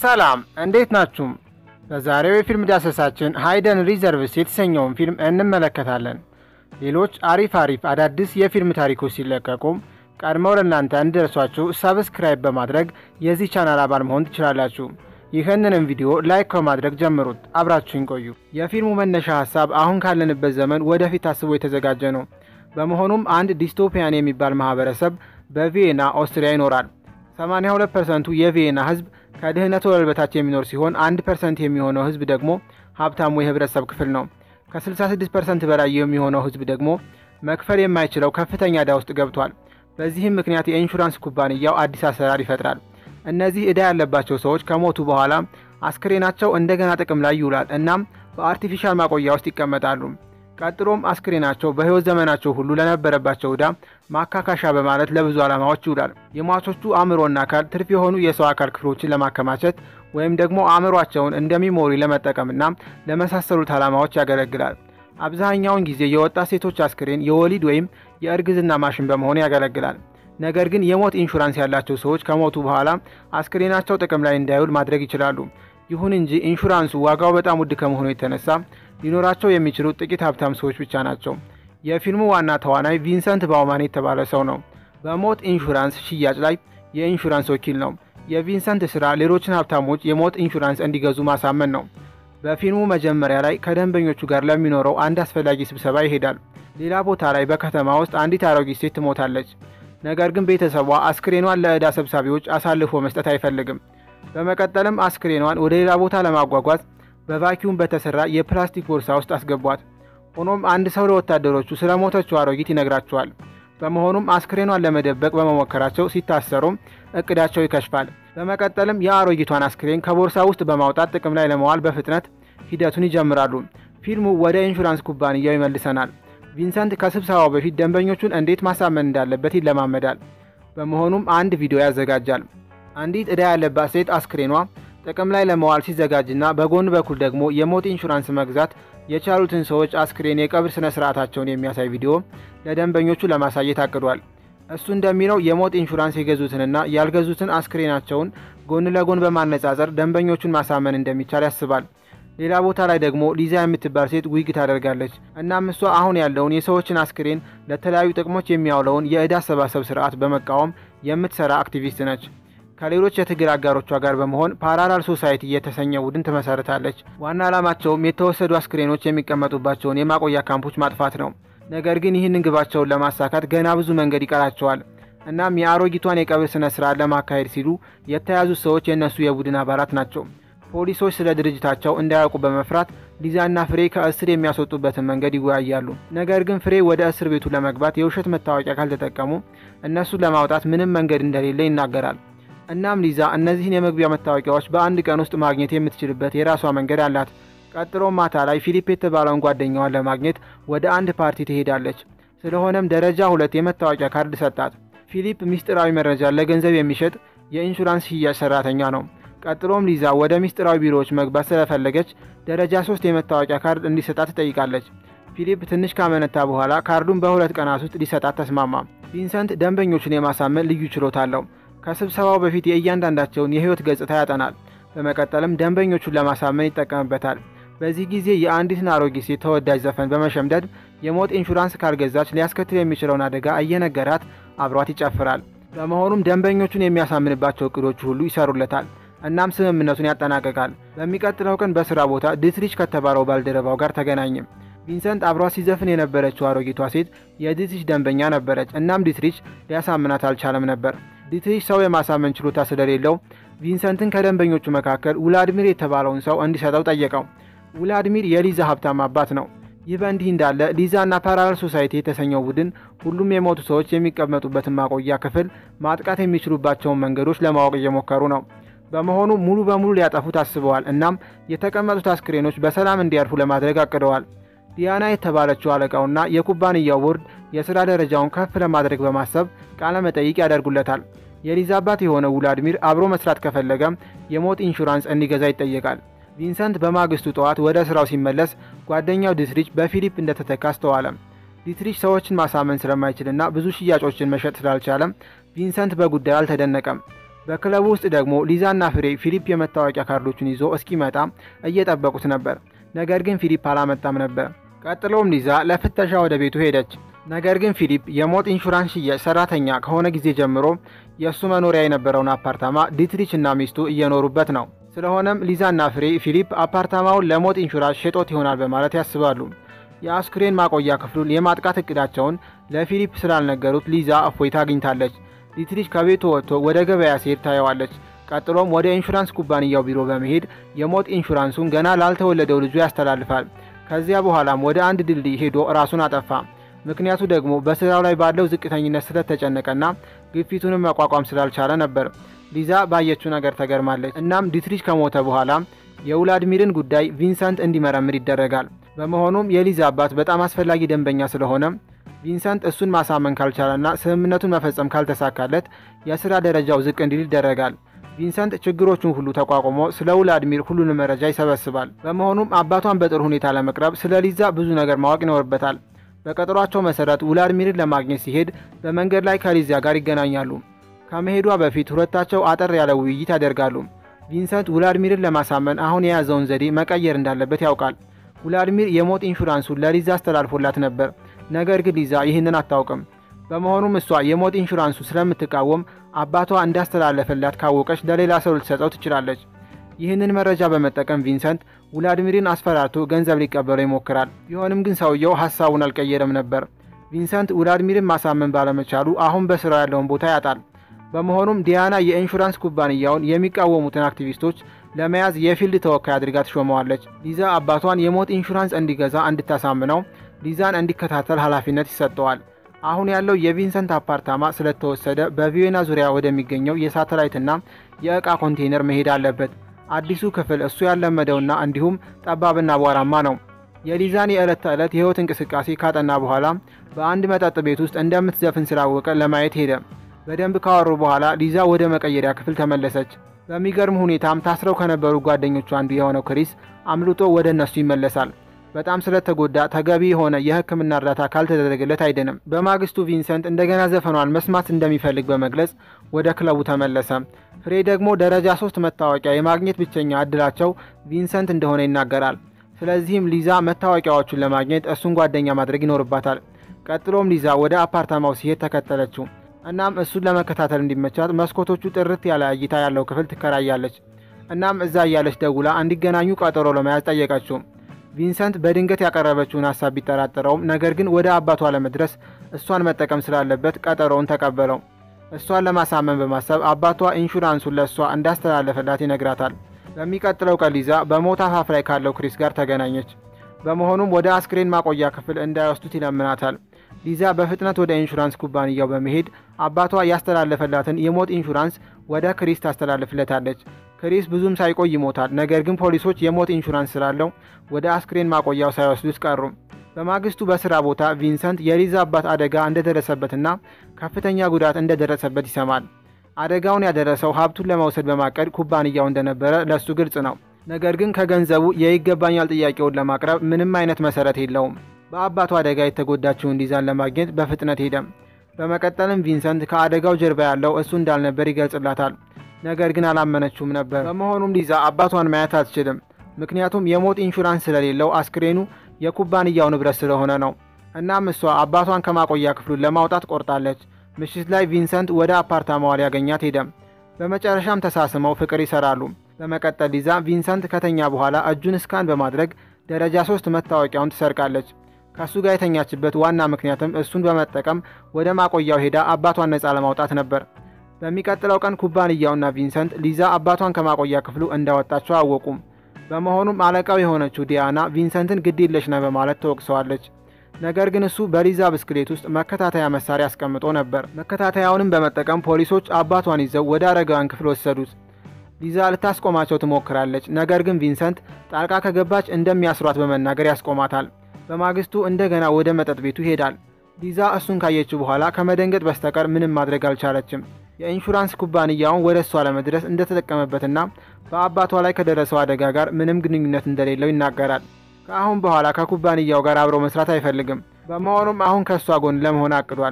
ሰላም እንዴት ናችሁም? በዛሬው የፊልም ዳሰሳችን ሃይደን ሪዘርቭስ የተሰኘውን ፊልም እንመለከታለን። ሌሎች አሪፍ አሪፍ አዳዲስ የፊልም ታሪኮች ሲለቀቁም ቀድመው ለእናንተ እንዲደርሷችሁ ሰብስክራይብ በማድረግ የዚህ ቻናል አባል መሆን ትችላላችሁ። ይህንንም ቪዲዮ ላይክ በማድረግ ጀምሩት። አብራችሁን ቆዩ። የፊልሙ መነሻ ሀሳብ አሁን ካለንበት ዘመን ወደፊት ታስቦ የተዘጋጀ ነው። በመሆኑም አንድ ዲስቶፒያን የሚባል ማህበረሰብ በቪየና ኦስትሪያ ይኖራል። 82 ፐርሰንቱ የቪየና ህዝብ ከድህነት ወለል በታች የሚኖር ሲሆን አንድ ፐርሰንት የሚሆነው ህዝብ ደግሞ ሀብታሙ የህብረተሰብ ክፍል ነው። ከ66 ፐርሰንት በላይ የሚሆነው ህዝብ ደግሞ መክፈል የማይችለው ከፍተኛ ዕዳ ውስጥ ገብቷል። በዚህም ምክንያት የኢንሹራንስ ኩባንያው አዲስ አሰራር ይፈጥራል። እነዚህ ዕዳ ያለባቸው ሰዎች ከሞቱ በኋላ አስክሬናቸው እንደገና ጥቅም ላይ ይውላል። እናም በአርቲፊሻል ማቆያ ውስጥ ይቀመጣሉ። ቀጥሎም አስክሬናቸው በህይወት ዘመናቸው ሁሉ ለነበረባቸው ዕዳ ማካካሻ በማለት ለብዙ ዓላማዎች ይውላል። የሟቾቹ አእምሮና አካል ትርፍ የሆኑ የሰው አካል ክፍሎችን ለማከማቸት ወይም ደግሞ አእምሯቸውን እንደ ሚሞሪ ለመጠቀምና ለመሳሰሉት ዓላማዎች ያገለግላል። አብዛኛውን ጊዜ የወጣት ሴቶች አስክሬን የወሊድ ወይም የእርግዝና ማሽን በመሆን ያገለግላል። ነገር ግን የሞት ኢንሹራንስ ያላቸው ሰዎች ከሞቱ በኋላ አስክሬናቸው ጥቅም ላይ እንዳይውል ማድረግ ይችላሉ። ይሁን እንጂ ኢንሹራንሱ ዋጋው በጣም ውድ ከመሆኑ የተነሳ ሊኖራቸው የሚችሉት ጥቂት ሀብታም ሰዎች ብቻ ናቸው። የፊልሙ ዋና ተዋናይ ቪንሰንት ባውማን የተባለ ሰው ነው። በሞት ኢንሹራንስ ሽያጭ ላይ የኢንሹራንስ ወኪል ነው። የቪንሰንት ስራ ሌሎችን ሀብታሞች የሞት ኢንሹራንስ እንዲገዙ ማሳመን ነው። በፊልሙ መጀመሪያ ላይ ከደንበኞቹ ጋር ለሚኖረው አንድ አስፈላጊ ስብሰባ ይሄዳል። ሌላ ቦታ ላይ በከተማ ውስጥ አንዲት አሮጊት ሴት ትሞታለች። ነገር ግን ቤተሰቧ አስክሬኗን ለዕዳ ሰብሳቢዎች አሳልፎ መስጠት አይፈልግም። በመቀጠልም አስክሬኗን ወደ ሌላ ቦታ ለማጓጓዝ በቫኪዩም በተሰራ የፕላስቲክ ቦርሳ ውስጥ አስገቧት። ሆኖም አንድ ሰው ለወታደሮቹ ስለ ሞተችው አሮጊት ይነግራቸዋል። በመሆኑም አስክሬኗን ለመደበቅ በመሞከራቸው ሲታሰሩም እቅዳቸው ይከሽፋል። በመቀጠልም የአሮጊቷን አስክሬን ከቦርሳ ውስጥ በማውጣት ጥቅም ላይ ለመዋል በፍጥነት ሂደቱን ይጀምራሉ። ፊልሙ ወደ ኢንሹራንስ ኩባንያው ይመልሰናል። ቪንሰንት ከስብሰባው በፊት ደንበኞቹን እንዴት ማሳመን እንዳለበት ይለማመዳል። በመሆኑም አንድ ቪዲዮ ያዘጋጃል። አንዲት ዕዳ ያለባት ሴት አስክሬኗ ጥቅም ላይ ለመዋል ሲዘጋጅና በጎን በኩል ደግሞ የሞት ኢንሹራንስ መግዛት የቻሉትን ሰዎች አስክሬን የቀብር ስነ ስርዓታቸውን የሚያሳይ ቪዲዮ ለደንበኞቹ ለማሳየት አቅዷል። እሱ እንደሚለው የሞት ኢንሹራንስ የገዙትንና ያልገዙትን አስክሬናቸውን ጎን ለጎን በማነጻጸር ደንበኞቹን ማሳመን እንደሚቻል ያስባል። ሌላ ቦታ ላይ ደግሞ ሊዛ የምትባል ሴት ዊግ ታደርጋለች። እናም እሷ አሁን ያለውን የሰዎችን አስክሬን ለተለያዩ ጥቅሞች የሚያውለውን የዕዳ አሰባሰብ ስርዓት በመቃወም የምትሰራ አክቲቪስት ነች። ከሌሎች የትግል አጋሮቿ ጋር በመሆን ፓራላል ሶሳይቲ የተሰኘ ቡድን ትመሰርታለች። ዋና ዓላማቸውም የተወሰዱ አስክሬኖች የሚቀመጡባቸውን የማቆያ ካምፖች ማጥፋት ነው። ነገር ግን ይህንን ግባቸውን ለማሳካት ገና ብዙ መንገድ ይቀራቸዋል። እናም የአሮጊቷን የቀብር ስነ ስርዓት ለማካሄድ ሲሉ የተያዙት ሰዎች የእነሱ የቡድን አባላት ናቸው። ፖሊሶች ስለ ድርጅታቸው እንዳያውቁ በመፍራት ሊዛና ፍሬ ከእስር የሚያስወጡበትን መንገድ ይወያያሉ። ነገር ግን ፍሬ ወደ እስር ቤቱ ለመግባት የውሸት መታወቂያ ካልተጠቀሙ እነሱን ለማውጣት ምንም መንገድ እንደሌለ ይናገራል። እናም ሊዛ እነዚህን የመግቢያ መታወቂያዎች በአንድ ቀን ውስጥ ማግኘት የምትችልበት የራሷ መንገድ አላት። ቀጥሎ ማታ ላይ ፊሊፕ የተባለውን ጓደኛዋን ለማግኘት ወደ አንድ ፓርቲ ትሄዳለች። ስለሆነም ደረጃ ሁለት የመታወቂያ ካርድ ሰጣት። ፊሊፕ ሚስጥራዊ መረጃን ለገንዘብ የሚሸጥ የኢንሹራንስ ሽያጭ ሰራተኛ ነው። ቀጥሎም ሊዛ ወደ ሚስጥራዊ ቢሮዎች መግባት ስለፈለገች ደረጃ ሶስት የመታወቂያ ካርድ እንዲሰጣት ትጠይቃለች። ፊሊፕ ትንሽ ካመነታ በኋላ ካርዱን በሁለት ቀናት ውስጥ ሊሰጣት ተስማማ። ቪንሰንት ደንበኞቹን የማሳመን ልዩ ችሎታ አለው። ከስብሰባው በፊት የእያንዳንዳቸውን የህይወት ገጽታ ያጠናል። በመቀጠልም ደንበኞቹን ለማሳመን ይጠቀምበታል። በዚህ ጊዜ የአንዲትን አሮጊት ሴት ተወዳጅ ዘፈን በመሸምደድ የሞት ኢንሹራንስ ካልገዛች ሊያስከትል የሚችለውን አደጋ እየነገራት አብሯት ይጨፍራል። በመሆኑም ደንበኞቹን የሚያሳምንባቸው እቅዶቹ ሁሉ ይሰሩለታል። እናም ስምምነቱን ያጠናቅቃል። በሚቀጥለው ቀን በስራ ቦታ ዲትሪች ከተባለው ባልደረባው ጋር ተገናኘ። ቪንሰንት አብሯት ሲዘፍን የነበረችው አሮጊቷ ሴት የዲትሪች ደንበኛ ነበረች። እናም ዲትሪች ሊያሳምናት አልቻለም ነበር። ዲትሪች ሰው የማሳመን ችሎታ ስለሌለው ቪንሰንትን ከደንበኞቹ መካከል ውላድሚር የተባለውን ሰው እንዲሰጠው ጠየቀው። ውላድሚር የሊዛ ሀብታም አባት ነው። ይህ በእንዲህ እንዳለ ሊዛና ፓራላል ሶሳይቲ የተሰኘው ቡድን ሁሉም የሞቱ ሰዎች የሚቀመጡበትን ማቆያ ክፍል ማጥቃት የሚችሉባቸውን መንገዶች ለማወቅ እየሞከሩ ነው። በመሆኑ ሙሉ በሙሉ ሊያጠፉት አስበዋል። እናም የተቀመጡት አስክሬኖች በሰላም እንዲያርፉ ለማድረግ አቅደዋል። ዲያና የተባለችው አለቃውና የኩባንያው ቦርድ የሥራ ደረጃውን ከፍ ለማድረግ በማሰብ ቃለ መጠይቅ ያደርጉለታል። የሊዛ አባት የሆነው ውላድሚር አብሮ መስራት ከፈለገም የሞት ኢንሹራንስ እንዲገዛ ይጠየቃል። ቪንሰንት በማግስቱ ጠዋት ወደ ስራው ሲመለስ ጓደኛው ዲትሪች በፊሊፕ እንደተተካ አስተዋለ። ዲትሪች ሰዎችን ማሳመን ስለማይችልና ብዙ ሽያጮችን መሸጥ ስላልቻለም ቪንሰንት በጉዳዩ አልተደነቀም። በክለቡ ውስጥ ደግሞ ሊዛና ፍሬ ፊሊፕ የመታወቂያ ካርዶቹን ይዞ እስኪመጣ እየጠበቁት ነበር። ነገር ግን ፊሊፕ አላመጣም ነበር። ቀጥሎም ሊዛ ለፍተሻ ወደ ቤቱ ሄደች። ነገር ግን ፊሊፕ የሞት ኢንሹራንስ ሽያጭ ሰራተኛ ከሆነ ጊዜ ጀምሮ የእሱ መኖሪያ የነበረውን አፓርታማ ዲትሪች እና ሚስቱ እየኖሩበት ነው። ስለሆነም ሊዛና ፍሬ ፊሊፕ አፓርታማውን ለሞት ኢንሹራንስ ሸጦት ይሆናል በማለት ያስባሉ። የአስክሬን ማቆያ ክፍሉን የማጥቃት እቅዳቸውን ለፊሊፕ ስላልነገሩት ሊዛ እፎይታ አግኝታለች። ዲትሪች ከቤቱ ወጥቶ ወደ ገበያ ሲሄድ ታየዋለች። ቀጥሎም ወደ ኢንሹራንስ ኩባንያው ቢሮ በመሄድ የሞት ኢንሹራንሱን ገና ላልተወለደው ልጁ ያስተላልፋል። ከዚያ በኋላም ወደ አንድ ድልድይ ሄዶ ራሱን አጠፋ። ምክንያቱ ደግሞ በስራው ላይ ባለው ዝቅተኝነት ስለተጨነቀና ግፊቱንም መቋቋም ስላልቻለ ነበር። ሊዛ ባየችው ነገር ተገርማለች። እናም ዲትሪች ከሞተ በኋላ የውላድሚርን ጉዳይ ቪንሰንት እንዲመረምር ይደረጋል። በመሆኑም የሊዛ አባት በጣም አስፈላጊ ደንበኛ ስለሆነ ቪንሰንት እሱን ማሳመን ካልቻለና ስምምነቱን መፈጸም ካልተሳካለት የስራ ደረጃው ዝቅ እንዲል ይደረጋል። ቪንሰንት ችግሮቹን ሁሉ ተቋቁሞ ስለ ውላድሚር ሁሉንም መረጃ ይሰበስባል። በመሆኑም አባቷን በጥሩ ሁኔታ ለመቅረብ ስለ ሊዛ ብዙ ነገር ማወቅ ይኖርበታል። በቀጠሯቸው መሰረት ውላድሚርን ለማግኘት ሲሄድ በመንገድ ላይ ከሊዛ ጋር ይገናኛሉ። ከመሄዷ በፊት ሁለታቸው አጠር ያለ ውይይት ያደርጋሉ። ቪንሰንት ውላድሚርን ለማሳመን አሁን የያዘውን ዘዴ መቀየር እንዳለበት ያውቃል። ውላድሚር የሞት ኢንሹራንሱን ለሊዛ አስተላልፎላት ነበር። ነገር ግን ሊዛ ይህንን አታውቅም። በመሆኑም እሷ የሞት ኢንሹራንሱ ስለምትቃወም አባቷ እንዳስተላለፈላት ካወቀች ለሌላ ሰው ልትሰጠው ትችላለች። ይህንን መረጃ በመጠቀም ቪንሰንት ውላድሚርን አስፈራርቶ ገንዘብ ሊቀበለው ይሞክራል። ቢሆንም ግን ሰውየው ሀሳቡን አልቀየረም ነበር። ቪንሰንት ውላድሚርን ማሳመን ባለመቻሉ አሁን በስራው ያለውን ቦታ ያጣል። በመሆኑም ዲያና የኢንሹራንስ ኩባንያውን የሚቃወሙትን አክቲቪስቶች ለመያዝ የፊልድ ተወካይ አድርጋ ትሾመዋለች። ሊዛ አባቷን የሞት ኢንሹራንስ እንዲገዛ እንድታሳምነው ሊዛን እንዲከታተል ኃላፊነት ይሰጠዋል። አሁን ያለው የቪንሰንት አፓርታማ ስለተወሰደ በቪየና ዙሪያ ወደሚገኘው የሳተላይትና የዕቃ ኮንቴይነር መሄድ አለበት። አዲሱ ክፍል እሱ ያለመደውና እንዲሁም ጠባብና አቧራማ ነው። የሊዛን የዕለት ተዕለት የህይወት እንቅስቃሴ ካጠና በኋላ በአንድ መጠጥ ቤት ውስጥ እንደምትዘፍን ስላወቀ ለማየት ሄደ። በደንብ ካወሩ በኋላ ሊዛ ወደ መቀየሪያ ክፍል ተመለሰች። በሚገርም ሁኔታም ታስረው ከነበሩ ጓደኞቹ አንዱ የሆነው ክሪስ አምልጦ ወደ እነሱ ይመለሳል። በጣም ስለተጎዳ ተገቢ የሆነ የሕክምና እርዳታ ካልተደረገለት አይድንም። በማግስቱ ቪንሰንት እንደገና ዘፈኗን መስማት እንደሚፈልግ በመግለጽ ወደ ክለቡ ተመለሰ። ፍሬ ደግሞ ደረጃ ሶስት መታወቂያ የማግኘት ብቸኛ እድላቸው ቪንሰንት እንደሆነ ይናገራል። ስለዚህም ሊዛ መታወቂያዎቹን ለማግኘት እሱን ጓደኛ ማድረግ ይኖርባታል። ቀጥሎም ሊዛ ወደ አፓርታማው ሲሄድ ተከተለችው። እናም እሱን ለመከታተል እንዲመቻት መስኮቶቹ ጥርት ያለ እይታ ያለው ክፍል ትከራያለች። እናም እዛ እያለች ደውላ እንዲገናኙ ቀጠሮ ለመያዝ ጠየቀችው። ቪንሰንት በድንገት ያቀረበችውን ሀሳብ ቢጠራጠረውም ነገር ግን ወደ አባቷ ለመድረስ እሷን መጠቀም ስላለበት ቀጠሮውን ተቀበለው። እሷን ለማሳመን በማሰብ አባቷ ኢንሹራንሱን ለእሷ እንዳስተላለፈላት ይነግራታል። በሚቀጥለው ቀን ሊዛ በሞት አፋፍ ላይ ካለው ክሪስ ጋር ተገናኘች። በመሆኑም ወደ አስክሬን ማቆያ ክፍል እንዳይወስዱት ይለምናታል። ሊዛ በፍጥነት ወደ ኢንሹራንስ ኩባንያው በመሄድ አባቷ ያስተላለፈላትን የሞት ኢንሹራንስ ወደ ክሪስ ታስተላልፍለታለች። ክሪስ ብዙም ሳይቆይ ይሞታል። ነገር ግን ፖሊሶች የሞት ኢንሹራንስ ስላለው ወደ አስክሬን ማቆያው ሳይወስዱት ቀሩ። በማግስቱ በስራ ቦታ ቪንሰንት የሊዛ አባት አደጋ እንደደረሰበትና ከፍተኛ ጉዳት እንደደረሰበት ይሰማል። አደጋውን ያደረሰው ሀብቱን ለመውሰድ በማቀድ ኩባንያው እንደነበረ ለእሱ ግልጽ ነው። ነገር ግን ከገንዘቡ የይገባኛል ጥያቄውን ለማቅረብ ምንም አይነት መሰረት የለውም። በአባቱ አደጋ የተጎዳችውን ሊዛን ለማግኘት በፍጥነት ሄደም። በመቀጠልም ቪንሰንት ከአደጋው ጀርባ ያለው እሱ እንዳልነበር ይገልጽላታል። ነገር ግን አላመነችውም ነበር። በመሆኑም ሊዛ አባቷን ማየት አትችልም። ምክንያቱም የሞት ኢንሹራንስ ስለሌለው አስክሬኑ የኩባንያው ንብረት ስለሆነ ነው። እናም እሷ አባቷን ከማቆያ ክፍሉን ለማውጣት ቆርጣለች። ምሽት ላይ ቪንሰንት ወደ አፓርታማዋ ሊያገኛት ሄደም። በመጨረሻም ተሳስመው ፍቅር ይሰራሉ። በመቀጠል ሊዛ ቪንሰንት ከተኛ በኋላ እጁን እስካን በማድረግ ደረጃ ሶስት መታወቂያውን ትሰርቃለች። ከእሱ ጋር የተኛችበት ዋና ምክንያትም እሱን በመጠቀም ወደ ማቆያው ሄዳ አባቷን ነፃ ለማውጣት ነበር። በሚቀጥለው ቀን ኩባንያውና ቪንሰንት ሊዛ አባቷን ከማቆያ ክፍሉ እንዳወጣቸው አወቁም። በመሆኑም አለቃው የሆነችው ዲያና ቪንሰንትን ግድ የለሽ ነህ በማለት ተወቅሰዋለች። ነገር ግን እሱ በሊዛ ብስክሌት ውስጥ መከታተያ መሳሪያ አስቀምጦ ነበር። መከታተያውንም በመጠቀም ፖሊሶች አባቷን ይዘው ወደ አረጋውያን ክፍል ወሰዱት። ሊዛ ልታስቆማቸው ትሞክራለች። ነገር ግን ቪንሰንት ጣልቃ ከገባች እንደሚያስሯት በመናገር ያስቆማታል። በማግስቱ እንደገና ወደ መጠጥ ቤቱ ይሄዳል። ሊዛ እሱን ካየችው በኋላ ከመደንገጥ በስተቀር ምንም ማድረግ አልቻለችም። የኢንሹራንስ ኩባንያውን ወደ እሷ ለመድረስ እንደተጠቀመበትና በአባቷ ላይ ከደረሰው አደጋ ጋር ምንም ግንኙነት እንደሌለው ይናገራል። ከአሁን በኋላ ከኩባንያው ጋር አብሮ መስራት አይፈልግም። በመሆኑም አሁን ከእሷ ጎን ለመሆን አቅዷል።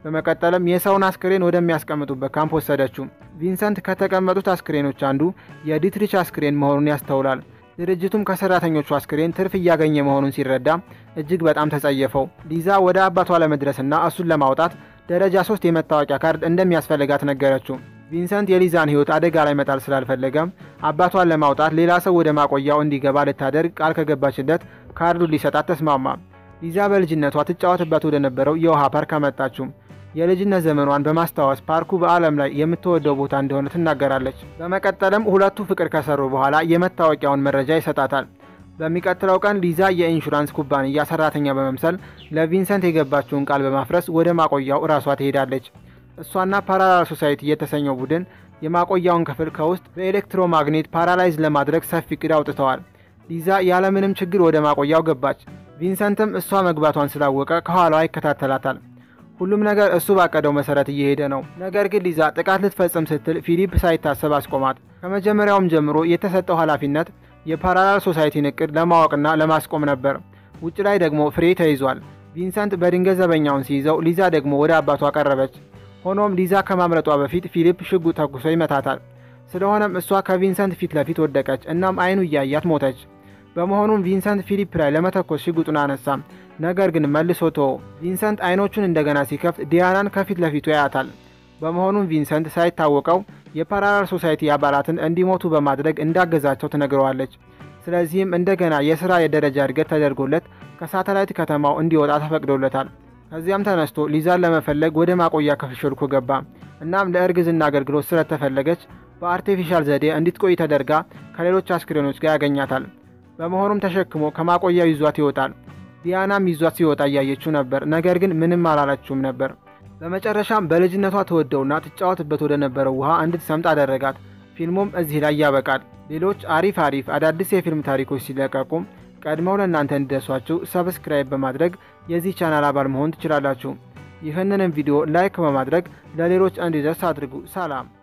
በመቀጠልም የሰውን አስክሬን ወደሚያስቀምጡበት ካምፕ ወሰደችው። ቪንሰንት ከተቀመጡት አስክሬኖች አንዱ የዲትሪች አስክሬን መሆኑን ያስተውላል። ድርጅቱም ከሰራተኞቹ አስክሬን ትርፍ እያገኘ መሆኑን ሲረዳ እጅግ በጣም ተጸየፈው። ሊዛ ወደ አባቷ ለመድረስና እሱን ለማውጣት ደረጃ ሶስት የመታወቂያ ካርድ እንደሚያስፈልጋት ነገረችው። ቪንሰንት የሊዛን ሕይወት አደጋ ላይ መጣል ስላልፈለገም አባቷን ለማውጣት ሌላ ሰው ወደ ማቆያው እንዲገባ ልታደርግ ቃል ከገባችለት ካርዱን ሊሰጣት ተስማማ። ሊዛ በልጅነቷ ትጫወትበት ወደ ነበረው የውሃ ፓርክ አመጣችው። የልጅነት ዘመኗን በማስታወስ ፓርኩ በዓለም ላይ የምትወደው ቦታ እንደሆነ ትናገራለች። በመቀጠልም ሁለቱ ፍቅር ከሰሩ በኋላ የመታወቂያውን መረጃ ይሰጣታል። በሚቀጥለው ቀን ሊዛ የኢንሹራንስ ኩባንያ ሰራተኛ በመምሰል ለቪንሰንት የገባችውን ቃል በማፍረስ ወደ ማቆያው እራሷ ትሄዳለች። እሷና ፓራላል ሶሳይቲ የተሰኘው ቡድን የማቆያውን ክፍል ከውስጥ በኤሌክትሮማግኔት ፓራላይዝ ለማድረግ ሰፊ እቅድ አውጥተዋል። ሊዛ ያለምንም ችግር ወደ ማቆያው ገባች። ቪንሰንትም እሷ መግባቷን ስላወቀ ከኋላዋ ይከታተላታል። ሁሉም ነገር እሱ ባቀደው መሰረት እየሄደ ነው። ነገር ግን ሊዛ ጥቃት ልትፈጽም ስትል ፊሊፕ ሳይታሰብ አስቆማት። ከመጀመሪያውም ጀምሮ የተሰጠው ኃላፊነት የፓራላል ሶሳይቲን እቅድ ለማወቅና ለማስቆም ነበር። ውጭ ላይ ደግሞ ፍሬ ተይዟል። ቪንሰንት በድንገት ዘበኛውን ሲይዘው፣ ሊዛ ደግሞ ወደ አባቷ ቀረበች። ሆኖም ሊዛ ከማምለጧ በፊት ፊሊፕ ሽጉጥ ተኩሶ ይመታታል። ስለሆነም እሷ ከቪንሰንት ፊት ለፊት ወደቀች፣ እናም አይኑ እያያት ሞተች። በመሆኑም ቪንሰንት ፊሊፕ ላይ ለመተኮስ ሽጉጡን አነሳም፣ ነገር ግን መልሶ ተወ። ቪንሰንት አይኖቹን እንደገና ሲከፍት ዲያናን ከፊት ለፊቱ ያያታል። በመሆኑም ቪንሰንት ሳይታወቀው የፓራላል ሶሳይቲ አባላትን እንዲሞቱ በማድረግ እንዳገዛቸው ትነግረዋለች። ስለዚህም እንደገና የሥራ የደረጃ እድገት ተደርጎለት ከሳተላይት ከተማው እንዲወጣ ተፈቅዶለታል። ከዚያም ተነስቶ ሊዛን ለመፈለግ ወደ ማቆያ ክፍል ሾልኮ ገባ። እናም ለእርግዝና አገልግሎት ስለተፈለገች በአርቴፊሻል ዘዴ እንድትቆይ ተደርጋ ከሌሎች አስክሬኖች ጋር ያገኛታል። በመሆኑም ተሸክሞ ከማቆያው ይዟት ይወጣል። ዲያናም ይዟት ሲወጣ እያየችው ነበር፣ ነገር ግን ምንም አላለችውም ነበር። በመጨረሻም በልጅነቷ ተወደውና ትጫወትበት ወደ ነበረው ውሃ እንድትሰምጥ አደረጋት። ፊልሙም እዚህ ላይ ያበቃል። ሌሎች አሪፍ አሪፍ አዳዲስ የፊልም ታሪኮች ሲለቀቁም ቀድመው ለእናንተ እንዲደርሷችሁ ሰብስክራይብ በማድረግ የዚህ ቻናል አባል መሆን ትችላላችሁ። ይህንንም ቪዲዮ ላይክ በማድረግ ለሌሎች እንዲደርስ አድርጉ። ሰላም